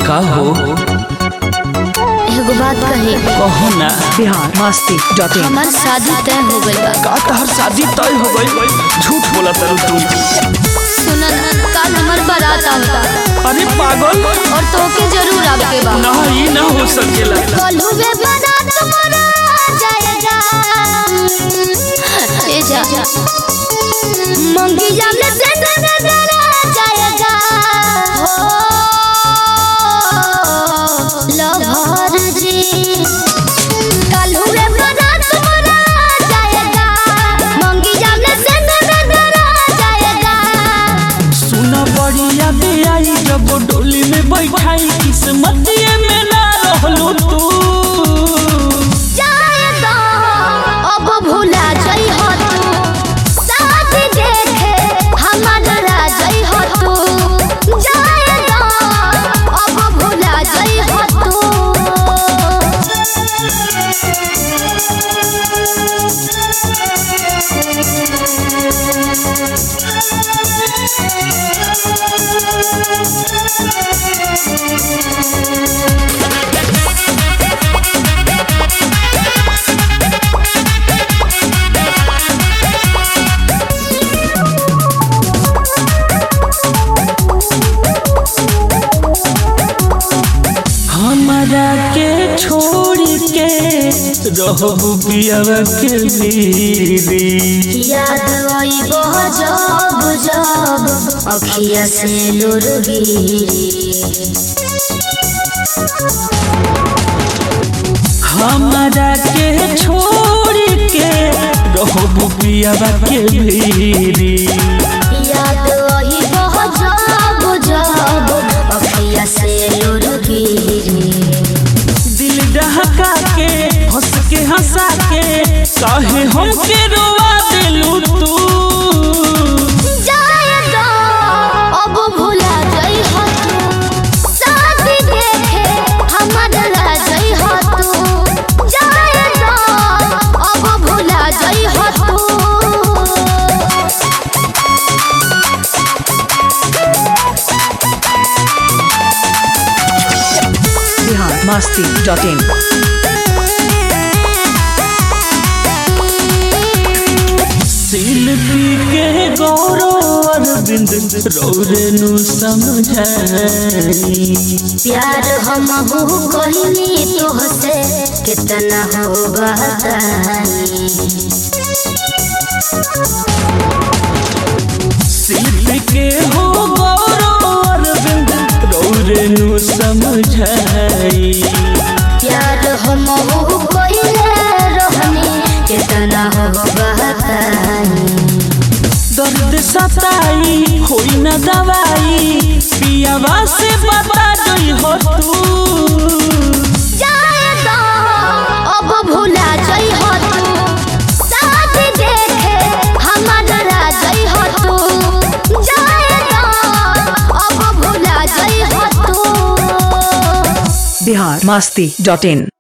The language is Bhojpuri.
का हो एगो बात कही कहो ना बिहार मस्ती डॉट इन हमार शादी तय हो गइल बा का तहर शादी तय हो गई झूठ बोला तरु तू सुनन कल हमार बारात आवता अरे पागल और तोके जरूर आवे के बा ना ई ना हो सकेला कलू बे बारात मना जाएगा ए जा मंगी जाने से नजरा जाएगा हो लहर जी कलू बे बारात मना जाएगा मंगी जाने से नजरा जाएगा सुना बढ़िया दे आई जब डोली में बैठाई किस्मतिए में ना रहलू तू जाएगा अब भुला जाइ हो तू साथ देखे हमर राजई हो तू जाएगा अब भुला जाइ हो तू हमरा के छोड़ के रहबू पियावा के बीरी याद आई बहुत जब जब अखिया से लुर गिरी हमरा के छोड़ के रहबू पियावा के बीरी याद आई बहुत जब जब अखिया से लुर गिरी दिल डहका के हंस के हंसा के काहे हमके रोवा दिलू तू जाएगा अब भुला जाइ हो तू शादी देखे हमर राजई हो तू जाएगा अब भुला जाइ हो तू बिहार मस्ती डॉट इन शिल्पी के गौरव अरविंद रौरेनु समझाई प्यार हम हो कहनी तोहसे कितना हो बताई शिल्पी के हो गौरव अरविंद रौरेनु समझाई प्यार हम हो कहले रहनी कितना हो बताई दर्द सताई होई न दवाई पियावा से बता गई हो तू जाएगा अब भुला जाइ हो तू साथ देखे हमर राजई हो तू जाएगा अब भुला जाइ हो तू बिहार मस्ती डॉट इन